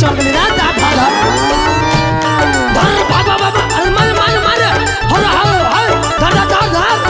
चल गेली रे दा धर धर बाबा बाबा अरे मार मार मार हर हर हर धर धर धर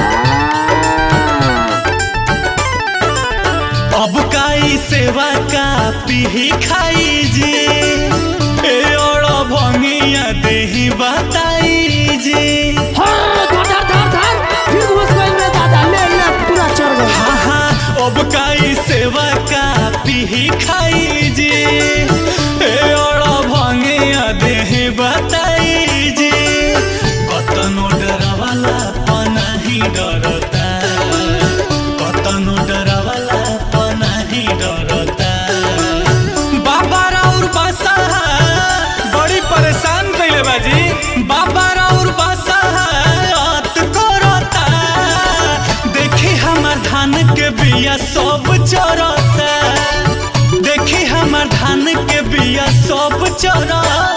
अब काई सेवा का पीही खाई जी ए और भंगिया देही बताई जी हर धर धर धर धर फिर घुस गई रे दादा ले ले पूरा चढ़ गई हाँ हाँ अब काई सेवा का पीही खाई जी ए और भंगिया देही बताई जी कतनो डरवाला पनाही डरता कतनो डरवाला पनाही डरता बाबा राउर बासा बड़ी परेशान कइले बाजी बाबा राउर बासा अत करता देखी हमर धान के बिया सब चरता देखी हमर धान के बिया सब चरता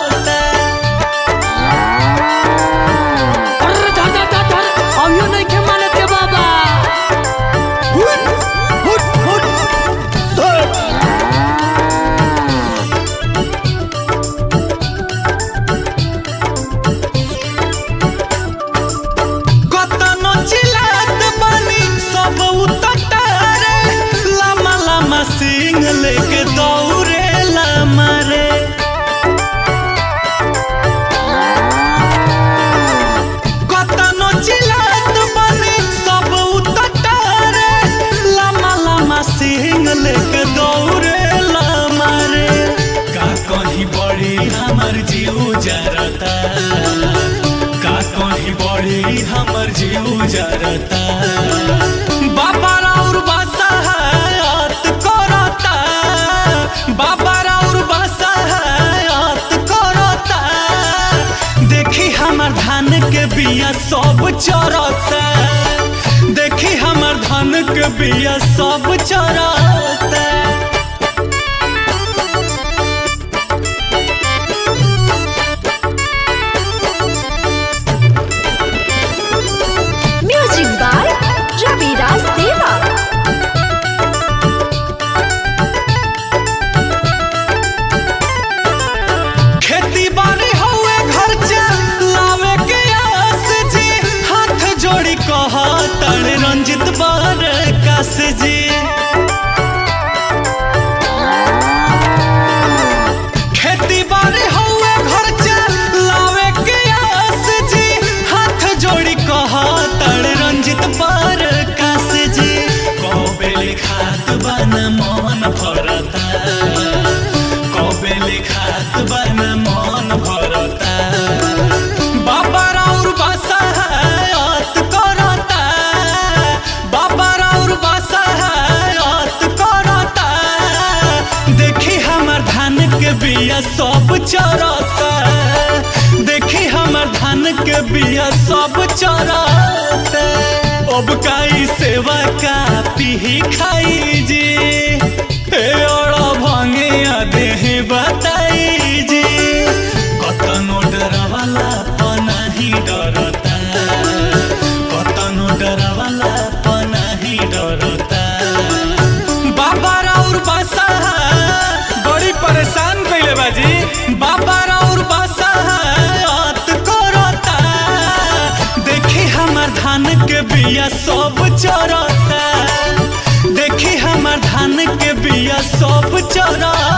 अरे धर धर धर धर अभियो नहीं के माने के बाबा हुट हुट हुट धर कतनो चिल्लात बानी सब उतटारे लामा लामा सिंह लेके दौड़े लामा रे कतनो चिल्लात बानी सब उतटारे लामा लामा सिंह लेके दौड़े लामा रे का कहीं बड़ी हमर जीव जरता का कहीं बड़ी हमर जीव जरता बाबा राउर बासा हयात करता बाबा राउर बासा हयात करता देखी हमर धान के बिया सब चरता देखी हमर धान के बिया सब चरता Music by Ravi Raj Deva. खेती बाड़ी हउए घर लावे के आस जी हाथ जोड़ी कह तड़ रंजित बार कास जी खेती बाड़ी हउए घर लावे के आस जी हाथ जोड़ी कह तड़ रंजित बार कास जी कबेले खात बन मन भरता कबेले खात बन मन भरता बाबा राउर बासा हयात करता बाबा राउर बासा हयात करता देखी हमर धान के बिया सब चरता देखी हमर धान के बिया सब चरता अब काई सेवा का पीही खाई जी ए और भंगिया देही बताई जी कतनो डरवाला पनाही डरता कतनो डरवाला पनाही डरता बाबा राउर बासा बड़ी परेशान कइले बाजी बाबा राउर बासा अत करता देखी हमर धान के बिया सब चरता देखी हमर धान के बिया सब चरता